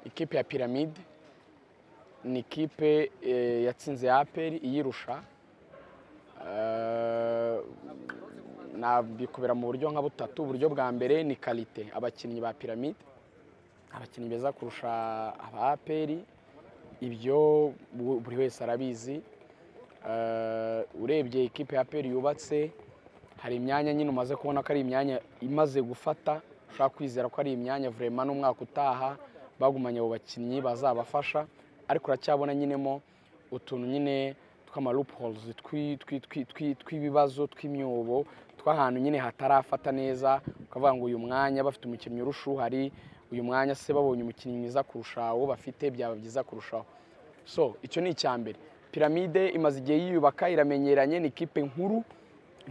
Ikipe ya Piramide ni ikipe eh, yatsinze aperi iyirusha Eh, nabikubera mu buryo nka butatu uburyo bwa mbere ni karite abakinnyi ba Piramide abakinnyi beza kurusha aba aperi ibyo bu- buri wese arabizi Eh, urebye ikipe ya aperi yubatse hari imyanya nyine umaze kubona ko ari imyanya imaze gufata ushobora kwizera ko ari imyanya vurema n'umwaka utaha bagumanye abo bakinnyi bazabafasha ariko uracyabona nyinemo utuntu nyine tw'amalupuhozi tw'ibibazo tw'imyobo tw'ahantu nyine hatarafata neza ukavuga ngo uyu mwanya bafite umukinnyi urusha uhari uyu mwanya se babonye umukinnyi mwiza kurusha uwo bafite byaba byiza kurushaho so icyo ni icya mbere piramide imaze igihe yiyubaka iramenyeranye ni ikipe nkuru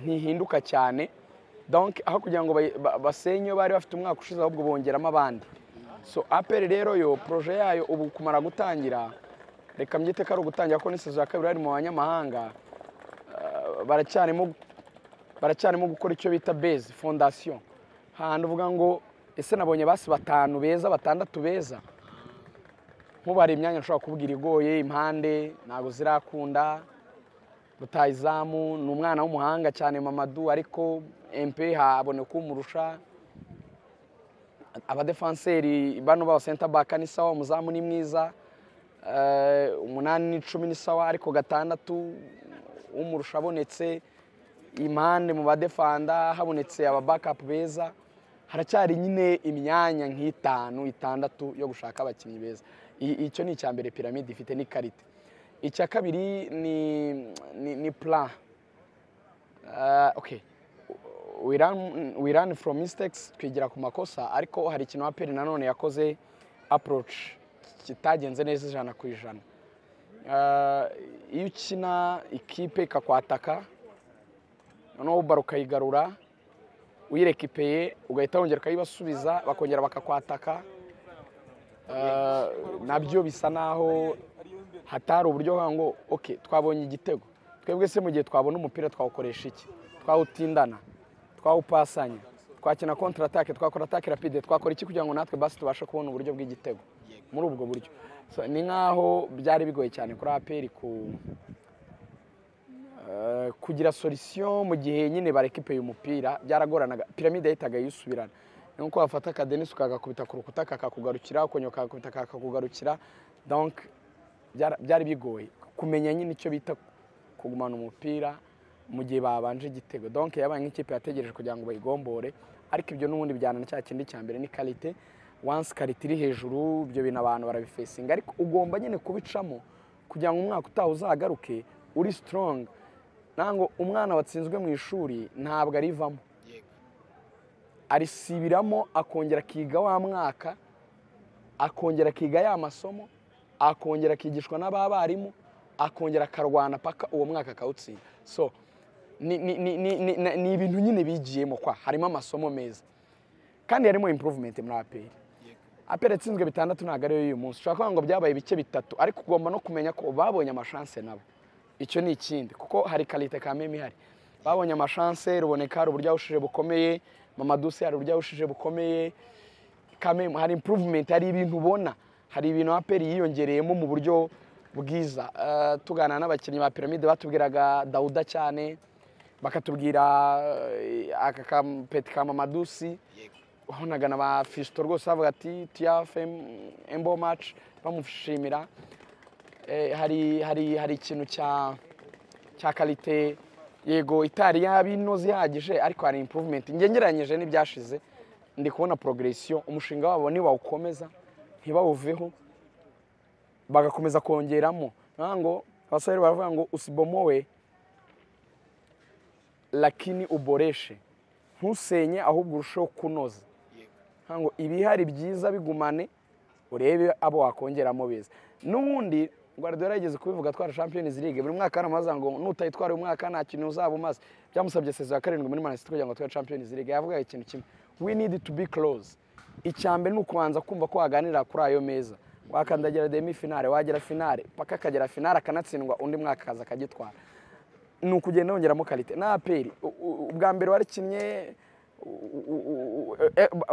ntihinduka cyane donc aho kugira ngo bayi- ba- basenye iyo bari bafite umwaka ushize ahubwo bongeramo abandi so aperi rero yo proje yayo ubu kumara gutangira reka mbyite ko ari ugutangira ko n'isezo ya kabiri bari mu banyamahanga eh, baracyarimo baracyarimo gukora icyo bita base fondasiyo hantu uvuga ngo ese nabonye basi batanu beza batandatu beza nk'ubara imyanya nshobora kubwira igoye impande ntabwo zirakunda rutayizamu ni umwana w'umuhanga cyane mamadu ariko empe haboneka umurusha abadefanseri bano baba senta baka ni sawa umuzamu ni mwiza eh, umunani n'icumi ni sawa ariko gatandatu umurusha abonetse impande mu badefanda habonetse aba bakapu beza haracyari nyine imyanya nk'itanu itandatu yo gushaka abakinnyi beza I- icyo ni icya mbere piramide ifite n'ikarita icya kabiri ni ni, ni plan Ah, okay we run, we run from mistakes twigira ku makosa ariko hari ikintu aperi nanone yakoze approach kitagenze neza ijana ku ijana Ah, iyo ukina ikipe ikakwataka noneho ubara ukayigarura uyireka ipeye ugahita wongera ukayibasubiza bakongera bakakwataka Ah, nabyo bisa naho hatari uburyo bwa ngo ok twabonye igitego twebwe se mu gihe twabona umupira twawukoresha iki twawutindana twawupasanya twakina kontra atake twakora atake rapide twakora iki kugira ngo natwe basi tubashe kubona uburyo bw'igitego muri ubwo buryo So, ni nk'aho byari bigoye cyane kuri aperi ku Eh, kugira solisiyo mu gihe nyine barekipe umupira byaragoranaga piramide yahitaga yisubirana ni nko wafata akadenisi ukagakubita ku rukuta kakakugarukira ukongera ukagakubita kakakugarukira donc byara- byari bigoye kumenya nyine icyo bita kugumana umupira mu gihe babanje igitego donc yabaye nk'ikipe yategereje kugira ngo bayigombore ariko ibyo n'ubundi bijyana na cya kindi cya mbere ni karite once karite iri hejuru ibyo bintu abantu barabifesinga ariko ugomba nyine kubicamo kugira ngo umwaka utaha uzagaruke uri strong ntabwo umwana watsinzwe mu ishuri ntabwo arivamo arisibiramo akongera akiga wa mwaka akongera akiga ya masomo akongera akigishwa n'abarimu akongera akarwana paka uwo mwaka akawutsinda so ni ni- ni- ni- ni- ni- ni ibintu nyine bigiyemo kwa harimo amasomo meza kandi harimo improvement muri aperi aperi yatsinzwe bitandatu ntabwo ariyo y'uyu munsi ushobora kuvuga ngo byabaye bice bitatu ariko ugomba no kumenya ko babonye amashanse nabo icyo ni ikindi kuko hari karite kameme ihari babonye amashanse ruboneka hari uburyo yahushije bukomeye mamaduse hari uburyo yahushije bukomeye kameme hari improvement hari ibintu ubona hari ibintu aperi yiyongereyemo mu buryo bwiza Eh, tuganira n'abakinnyi ba piramide batubwiraga dawuda cyane bakatubwira eh, aka kampeti ka mamadusi wabonaga na ba fisito rwose bavuga ati tiyafe embo maci bamushimira Eh, hari hari hari ikintu cya cya karite yego itari yaba inoze ihagije ariko hari improvement ngengeranyije n'ibyashize ndi kubona progresiyo umushinga wabo nibawukomeza ntibawuveho bagakomeza kongeramo Nkaho ngo abasore baravuga ngo usibomowe lakini uboreshe ntusenye ahubwo urusheho kunoza Nkaho ngo ibihari byiza bigumane urebe abo wakongeramo beza n'ubundi guardiola yigeze kubivuga twara champions league buri mwaka aramaza ngo nutayitwara uyu mwaka nta kintu uzaba umaze byamusabye sezo ya karindwi muri manchester kugira ngo tware champions league yavuga ikintu kimwe we need to be close icya mbere ni ukubanza kumva ko waganirira kuri ayo meza wakandagira demi finale wagera finale paka akagera finale akanatsindwa undi mwaka akaza akagitwara ni ukugenda wongeramo karite na aperi U- u- ubwa mbere warikinnye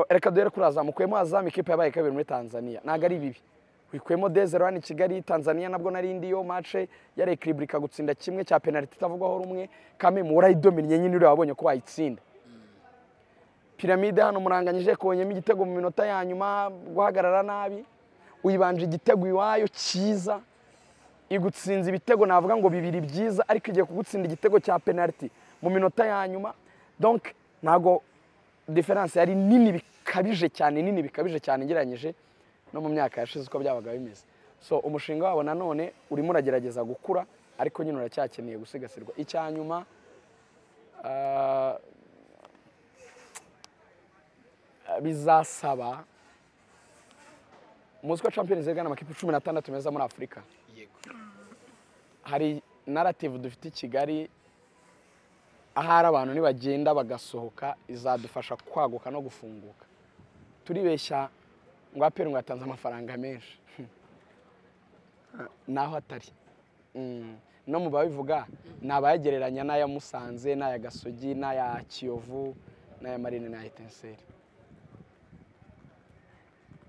reka duhere kuri azamu ukuyemo azamu ikipe yabaye kabiri muri tanzania ntabwo ari bibi wikwemo dezero hano i kigali tanzania nabwo nari indi yo mace ya rekiribulika gutsinda kimwe cya penaliti itavugwaho rumwe kamemu warayidominye nyine uriya wabonye ko wayitsinda piramide hano muranganyije konyemo igitego mu minota ya nyuma guhagarara nabi uyibanje igitego iwayo cyiza igutsinze ibitego navuga ngo bibiri byiza ariko igiye kugutsinda igitego cya penaliti mu minota ya nyuma donke ntabwo diferanse yari nini bikabije cyane nini bikabije cyane ngereranyije no mu myaka yashize uko byabaga bimeze so umushinga wabo nanone urimo uragerageza gukura ariko nyine uracyakeneye gusigasirwa icya nyuma bizasaba muzi ko champions league amakipe cumi n'atandatu meza muri afurika hari narrative dufite i kigali ahari abantu nibagenda bagasohoka izadufasha kwaguka no gufunguka turibeshya ngo aperi ngo yatanze amafaranga menshi naho atari no mu babivuga ni abayagereranya n'aya musanze n'aya gasogi n'aya kiyovu n'aya marine n'aya etenseri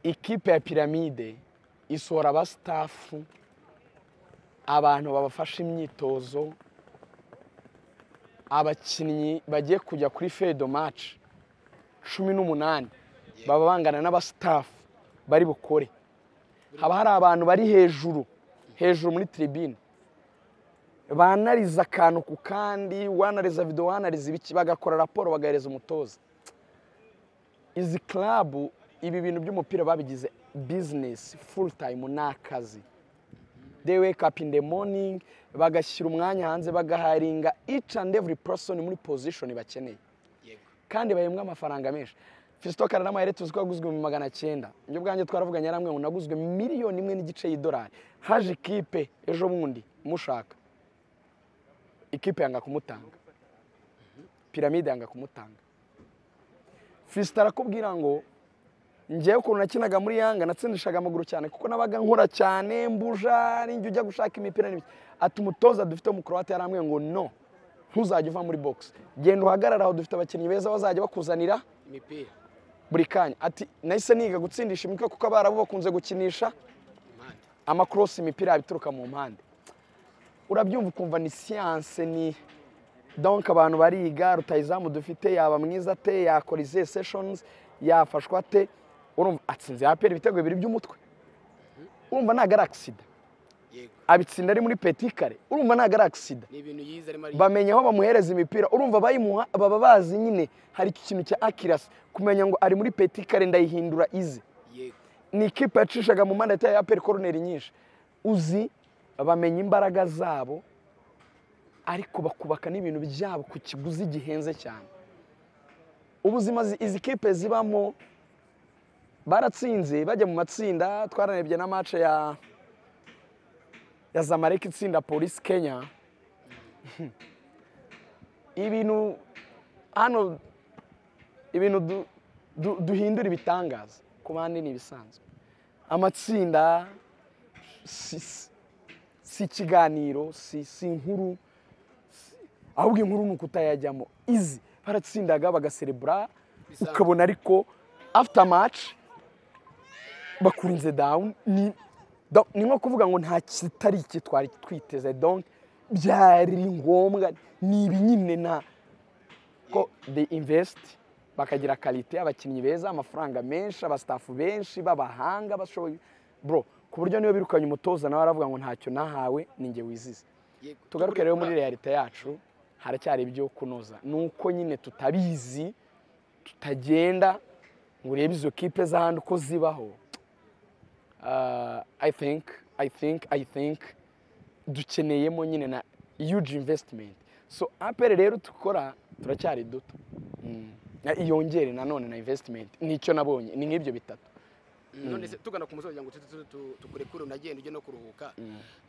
ikipe ya piramide isohora abasitafu abantu babafasha imyitozo abakinnyi bagiye kujya kuri fedo maci cumi n'umunani baba bangana n'abasitafu bari bukore haba hari abantu bari hejuru hejuru muri tiribine banariza akantu ku kandi wanariza videwo wanariza ibiki bagakora raporo bagahereza umutoza izi karabu ibi bintu by'umupira babigize bizinesi furu tayimu ni akazi de wake up in the morning bagashyira umwanya hanze bagaharinga each and every person muri position bakeneye kandi bahembwa amafaranga menshi fisito kararama yari tuzi ko yaguzwe mu magana cyenda ibyo bwanjye twaravuganye yaramwe ngo naguzwe miliyoni imwe n'igice y'idolari haje ikipe ejo bundi mushaka ikipe yanga kumutanga piramide yanga kumutanga fisito arakubwira ngo ngewe ukuntu nakinaga muri yanga natsindishaga amaguru cyane kuko nabaga nkora cyane mbuja n'injya ujya gushaka imipira n'ibiki ati umutoza dufite umukorowate yarambwiye ngo no ntuzajya uva muri bogisi genda uhagarare aho dufite abakinnyi beza bazajya bakuzanira imipira buri kanya ati nahise niga gutsindisha imitwe kuko abarabu bakunze gukinisha amakorosi imipira yabituruka mu mpande urabyumva ukumva ni siyanse ni donka abantu bariga rutayizamu dufite yaba mwiza ate yakora izihe seshonizi yafashwa ate urumva atsinze aperi ibitego bibiri by'umutwe urumva ntabwo ari agisida abitsinda ari muri petikare urumva ntabwo ari agisida bamenya aho bamuhereza imipira urumva abayimuha baba bazi nyine hari iki kintu cya akirasi kumenya ngo ari muri petikare ndayihindura ize ni ikipe yacishaga mu mpande ya aperi koroneri nyinshi uzi bamenya imbaraga zabo ariko bakubaka n'ibintu byabo ku kiguzi gihenze cyane ubuzima izi kipe zibamo baratsinze bajya mu matsinda twararebye na mace ya ya zamareka itsinda polisi kenya ibintu hano ibintu duhindura ibitangaza ku bandi ni ibisanzwe amatsinda si ikiganiro si inkuru ahubwo inkuru ni ukutayajyamo izi baratsindaga bagaserebura ukabona ariko after maci bakunze down ni nko kuvuga ngo nta kitari iki twari twiteze donk byari ngombwa ni ibi nyine na ko de invest bakagira karite abakinnyi beza amafaranga menshi abasitafu benshi b'abahanga bashoboye bro ku buryo niyo birukanye umutoza nawe aravuga ngo ntacyo nahawe ninjye wizize tugaruke rero muri realite yacu haracyari ibyo kunoza ni uko nyine tutabizi tutagenda ngo urebe izo kipe z'ahandi uko zibaho i think i think i think dukeneyemo nyine na huge investment so apere rero dukora turacyari duto iyongere nanone na investment nicyo nabonye ni nk'ibyo bitatu none se tugana ku musozi ngo tukurekure unagenda ujye no kuruhuka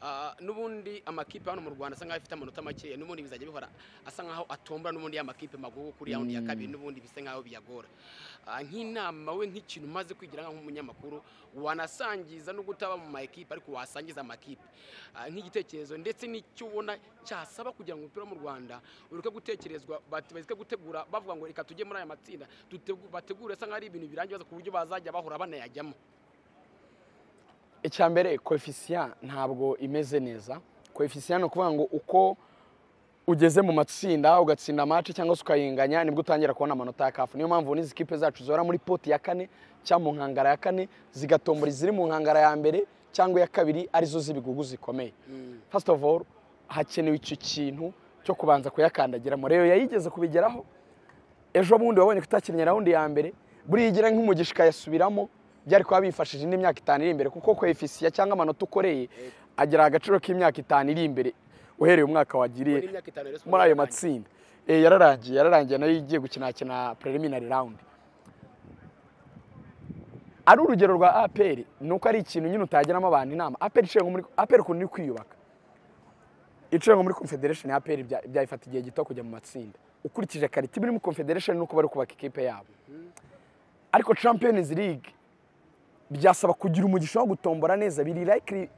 Ah, n'ubundi amakipe hano mu rwanda asa nkaho afite amanota makeya n'ubundi bizajya bihora asa nkaho atombora n'ubundi y'amakipe magugu kuri yawundi ya kabiri n'ubundi bisa nkaho biyagora Ah, nk'inama we nk'ikintu umaze kwigira nk'umunyamakuru wanasangiza no gutaba mu ma ekipe ariko wasangiza amakipe Ah, nk'igitekerezo ndetse n'icyo ubona cyasaba kugira ngo umupira wo mu rwanda ureke gutekerezwa bati- bareke gutegura bavuga ngo reka tujye muri aya matsinda tutegu- bategure asa nkaho ari ibintu birangiye baza ku buryo bazajya bahora banayajyamo icya mbere koefisiya ntabwo imeze neza koefisiya ni ukuvuga ngo uko ugeze mu matsinda ugatsinda amaci cyangwa se ukayinganya nibwo utangira kubona amanota ya kafu niyo mpamvu n'izi kipe zacu zihora muri poti ya kane cyangwa mu nkangara ya kane zigatombora iziri mu nkangara ya mbere cyangwa iya kabiri arizo z'ibigugu zikomeye first of all hakenewe icyo kintu cyo kubanza kuyakandagiramo rero yayigeze kubigeraho ejo bundi wabonye kutakinnye rawundi ya mbere buriya igira nk'umugisha ikayasubiramo byari kuba bifashije indi myaka itanu iri imbere kuko koefisiya cyangwa amanota ukoreye agira agaciro k'imyaka itanu iri imbere uhereye umwaka wagiriye Muri imyaka itanu rero muri ayo matsinda Eh, yararangiye yararangiye nayo igiye gukinakina preliminary round ari urugero rwa apr ni uko ari ikintu nyine utagiramo abantu inama apr iciye nko muri apr ukuntu iri kwiyubaka iciye nko muri confederation ya apr bya- byayifata igihe gito kujya mu matsinda ukurikije karita iba iri muri confederation nuko bari kubaka ikipe yabo ariko champions league byasaba kugira umugisha wo gutombora neza biri likely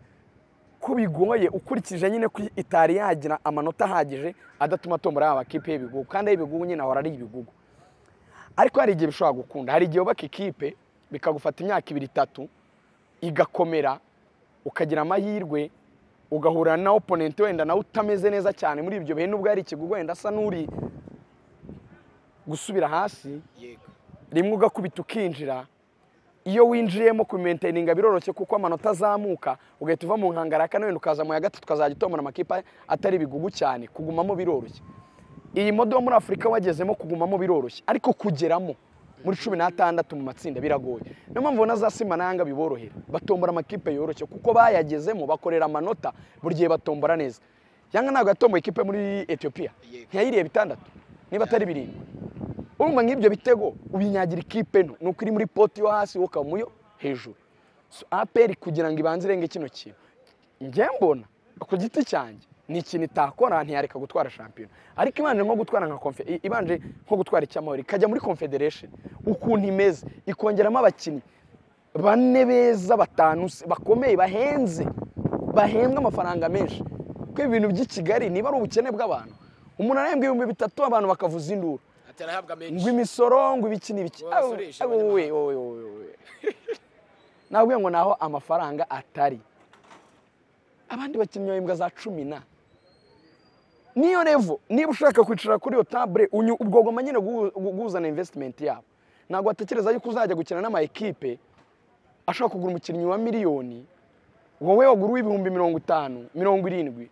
ko bigoye ukurikije nyine ko itari yagira amanota ahagije adatuma atombora yaba kipe y'ibigugu kandi ay'ibigugu nyine ahora ari ibigugu ariko hari igihe bishobora gukunda hari igihe wubaka ikipe bikagufata imyaka ibiri itatu igakomera ukagira amahirwe ugahura na oponenti wenda nawe utameze neza cyane muri ibyo bihe nubwo yari ikigugu wenda asa n'uri gusubira hasi yego rimwe ugakubita ukinjira iyo winjiyemo kumentaininga biroroshye kuko amanota azamuka ugahita uva mu nkangara ya kane wenda ukaza mu ya gatatu ukazajya utombora amakipe atari bigugu cyane kugumamo biroroshye iyi modo yo muri afurika wagezemo kugumamo biroroshye ariko kugeramo muri cumi n'atandatu mu matsinda biragoye niyo mpamvu ubona za sima na yanga biborohera batombora amakipe yoroshye kuko bayagezemo bakorera amanota buri gihe batombora neza yanga ntabwo yatomboye ikipe muri etiyopiya Yego. ntiyayiriye bitandatu niba atari birindwi urumva nk'ibyo bitego ubinyagira ikipe nto ni uko iri muri poti yo hasi wowe ukaba muyo hejuru So, aperi kugira ngo ibanze irenge kino kintu njye mbona ku giti cyanjye ni ikintu itakora ntiyareka gutwara shampiyona ariko ibanje nko gutwara nka confe- i- ibanje nko gutwara icyamahoro ikajya muri confederation ukuntu imeze ikongeramo abakinnyi bane beza batanu se- bakomeye bahenze bahembwa amafaranga menshi kuko ibintu by'i kigali niba ari ubukene bw'abantu umuntu arahembwa ibihumbi bitatu abantu bakavuza induru atarahabwa menshi ngo imisoro ngo ibiki n'ibiki Wowe basurisha Awe, wowe, wowe, wowe, wowe. nabwiye ngo naho amafaranga atari abandi bakinnyi bahembwa za cumi na niyo revo niba ushaka kwicara kuri iyo tabure unyu- ubwo ugomba nyine guhu- gu- guhuzana invesitimenti yabo ntabwo watekereza yuko uzajya gukina n'ama ekipe ashobora kugura umukinnyi wa miliyoni wowe wagura uw'ibihumbi mirongo itanu mirongo irindwi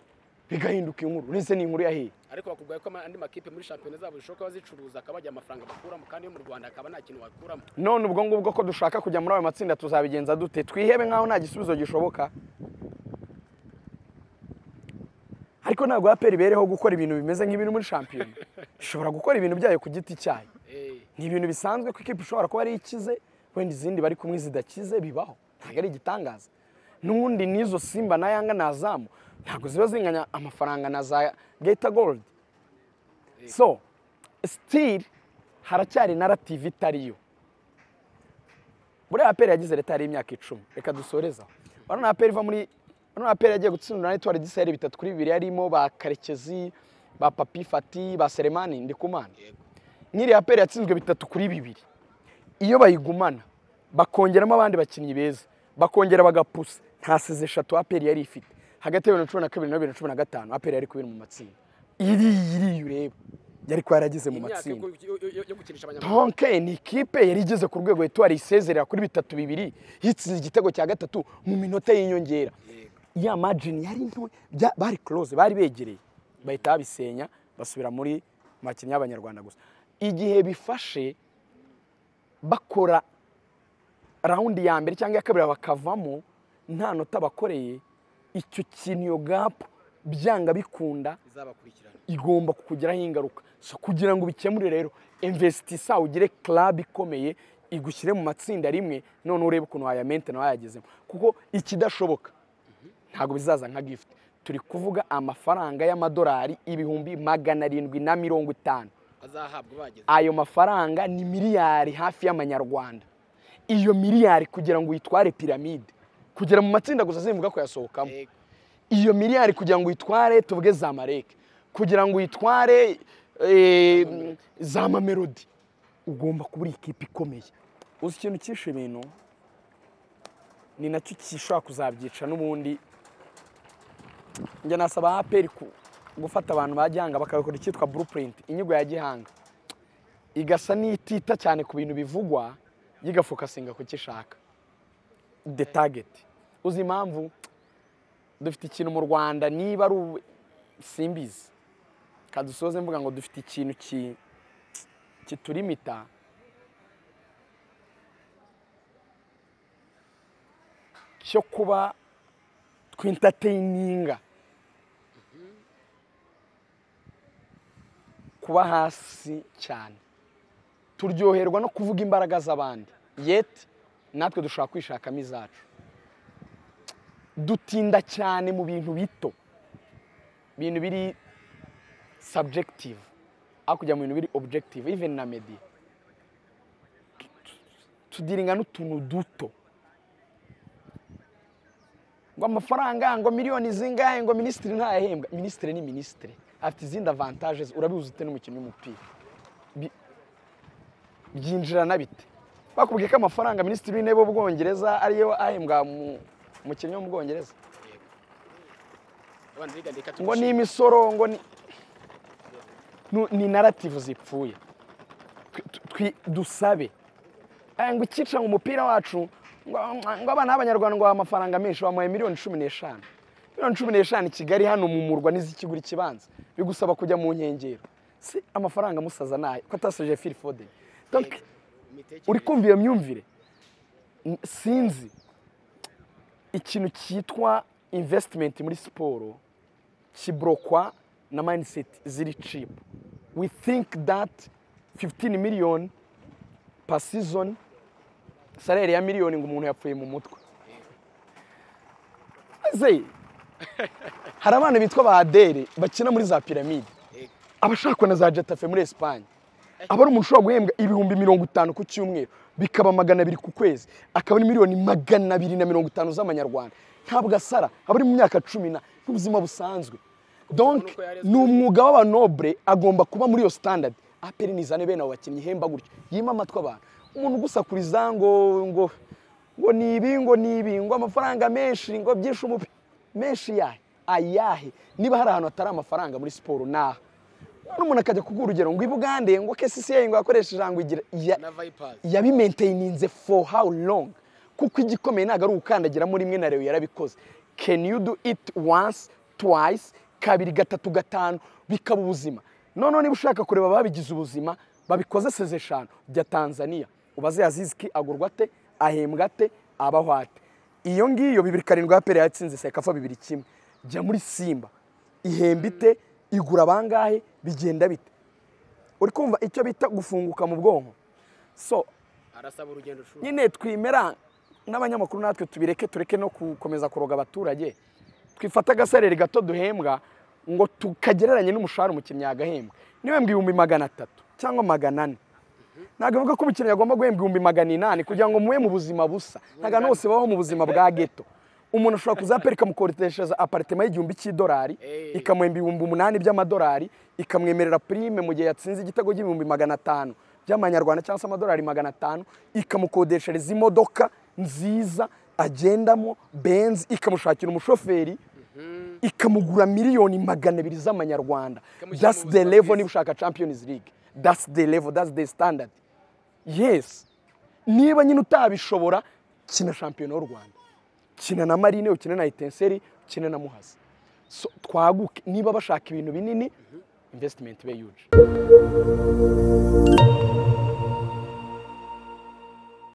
bigahinduka inkuru ndetse ni inkuru yahiye ariko bakubwira ko ama- andi makipe muri shampiyona zabo zishoboka bazicuruza akabajya amafaranga bakuramo kandi yo mu rwanda akaba nta kintu wakuramo none ubwo ngubwo ko dushaka kujya muri ayo matsinda tuzabigenza dute twihebe nk'aho nta gisubizo gishoboka ariko ntabwo aperi ibereho gukora ibintu bimeze nk'ibintu muri shampiyona ishobora gukora ibintu byayo ku giti cyayo Eh, ni ibintu bisanzwe ko ikipe ishobora kuba ari ikize wenda izindi bari kumwe zidakize bibaho ntabwo ari igitangaza n'ubundi n'izo simba na yanga na azamu ntabwo ziba zinganya amafaranga na za geta goldi so sitiri haracyari narativu itariyo buriya aperi yagize leta yari imyaka icumi reka dusorezaho urabona aperi iva muri urabona aperi yagiye gutsindwa na etuwari gisaheli bitatu kuri bibiri harimo ba karekezi ba papi fati ba seremani ndikumana yego nk'iriya peri yatsinzwe bitatu kuri bibiri iyo bayigumana bakongeramo abandi bakinnyi beza bakongera bagapusa nta size eshatu aperi yari ifite hagati ya bibiri na cumi na kabiri na bibiri na cumi na gatanu aperi yari kubera mu matsinda iriya iriya ureba yari kuba yarageze mu imyaka matsinda yo- yo- yo- yo gukinisha abanyamaguru tonke ni ikipe yari igeze ku rwego etuwari isezerera kuri bitatu bibiri yitsinze igitego cya gatatu mu minota y'inyongera Yego. ya majini yari nto bya- bari close bari begereye bahita babisenya basubira muri makinnyi y'abanyarwanda gusa igihe bifashe bakora rawundi ya mbere cyangwa iya kabiri bakavamo nta nota bakoreye icyo kintu iyo gapu byanga bikunda izabakurikirana igomba kukugiraho ingaruka so kugira ngo ubikemure rero investisisa ugire club ikomeye igushyire mu matsinda rimwe none urebe ukuntu wayamente nawe wayagezemo kuko ikidashoboka ntabwo bizaza nka gifuti turi kuvuga amafaranga y'amadolari ibihumbi magana arindwi na mirongo itanu bazahabwa bageze ayo mafaranga ni miliyari hafi y'amanyarwanda iyo miliyari kugira ngo uyitware piramide kugera mu matsinda gusa zivuga kuyasohokamo Yego. iyo miliyari kugira ngo uyitware tuvuge za mareke kugira ngo uyitware eh, za mamelodi ugomba kuba uri ikipe ikomeye uzi ikintu cyishe ibintu ni nacyo gishobora kuzabyica n'ubundi njya nasaba aperi gufata abantu ba gihanga bakabikora icyitwa burupurinti inyigo ya gihanga igasa n'itita cyane ku bintu bivugwa yigafokasinga ku cyo ishaka de tageti uzi impamvu dufite ikintu mu rwanda niba ari ubu simbizi kadusoze mvuga ngo dufite ikintu ki- kiturimita cyo kuba twintateyininga kuba hasi cyane turyoherwa no kuvuga imbaraga z'abandi yeti natwe dushobora kwishakamo izacu dutinda cyane mu bintu bito bintu biri subjective aho kujya mu bintu biri objective even na medi tudiringa n'utuntu duto ngo amafaranga ngo miliyoni zingahe ngo minisitiri ntayahembwa minisitiri ni minisitiri afite izindi avantaje urabizi ute n'umukinnyi w'umupira Bi- byinjirana bite bakubwiye ko amafaranga minisitiri w'intebe w'ubwongereza ariyo ahembwa mu- umukinnyi wo mu bwongereza abana biga reka ngo tugushime. ni imisoro ngo ni Nu- ni narativu zipfuye Twi- twi- dusabe Eh, ngo ikica mu mupira wacu ngo ngo abana b'abanyarwanda ngo babahe amafaranga menshi bamuhaye miliyoni cumi n'eshanu miliyoni cumi n'eshanu i kigali hano mu murwa n'izikigura ikibanza bigusaba kujya mu nkengero si amafaranga musaza nayo ko atasoje fili fodeni Donc, Imitekerereze. uri kumva iyo myumvire N- sinzi ikintu cyitwa invesitimenti muri siporo kiburokwa na mayindiseti ziri cipu we think that 15 miliyoni per season salere ya miliyoni ngo umuntu yapfuye mu mutwe maze hari abana bitwa ba adere bakina muri za piramide Yego. abashakwa na za jetafe muri esipanye aba ari umuntu ushobora guhembwa ibihumbi mirongo itanu ku cyumweru bikaba magana abiri ku kwezi akaba ari miliyoni magana abiri na mirongo itanu z'amanyarwanda ntabwo asara aba ari mu myaka cumi na n'ubuzima busanzwe donc ni umwuga w'abanobure agomba kuba muri iyo standard aperi nizane bene abo bakinnyi ihemba gutyo yima amatwi abantu umuntu ugusakuriza ngo ngo ngo ni ibi ngo ni ibi ngo amafaranga menshi ngo byinshi umupira menshi yahe ayahe niba hari ahantu hatari amafaranga muri siporo ni aha none umuntu akajya kuguha urugero ngo i bugande ngo kcca ngo yakoresheje ngo igira ya- na vipers yabimaintayininze for how long kuko igikomeye ntabwo ari ugukandagiramo rimwe na rewe yarabikoze can you do it once twice kabiri gatatu gatanu bikaba ubuzima noneho niba ushaka kureba ababigize ubuzima babikoze seze eshanu bya tanzania ubaze yaziziki agurwa ate ahembwa ate abaho ate iyo ngiyo bibiri karindwi ya pere yatsinze sekafa bibiri kimwe jya muri simba ihemba ite igura abangahe bigenda bite uri kumva icyo bita gufunguka mu bwonko so arasaba urugendo shuri nyine twemera n'abanyamakuru natwe tubireke tureke no gukomeza kuroga abaturage twifata agasarere gato duhembwa ngo tukagereranye n'umushahara umukinnyi yagahembwa niba ibihumbi magana atatu cyangwa magana ane ntabwo avuga ko umukinnyi agomba guhembwa ibihumbi magana inani kugira ngo mube mu buzima busa ntabwo abantu bose babaho mu buzima bwa geto umuntu ashobora kuzapereka ikamukodeshereza aparitema y'igihumbi cy'idolari Eh. ikamuhemba ibihumbi umunani by'amadolari ikamwemerera purime mu gihe yatsinze igitego cy'ibihumbi magana atanu by'amanyarwanda cyangwa se amadolari magana atanu ikamukodeshereza imodoka nziza agendamo benzi ikamushakira umushoferi ikamugura miliyoni magana abiri z'amanyarwanda Ikamushyira that's mu the buzima level bwiza. niba ushaka champions league that's the level that's the standard yes niba nyine utabishobora kina shampiyona y'u rwanda kina na marine ukina na itenseri ukina na muhazi so twaguke niba bashaka ibintu binini investment ibe yuji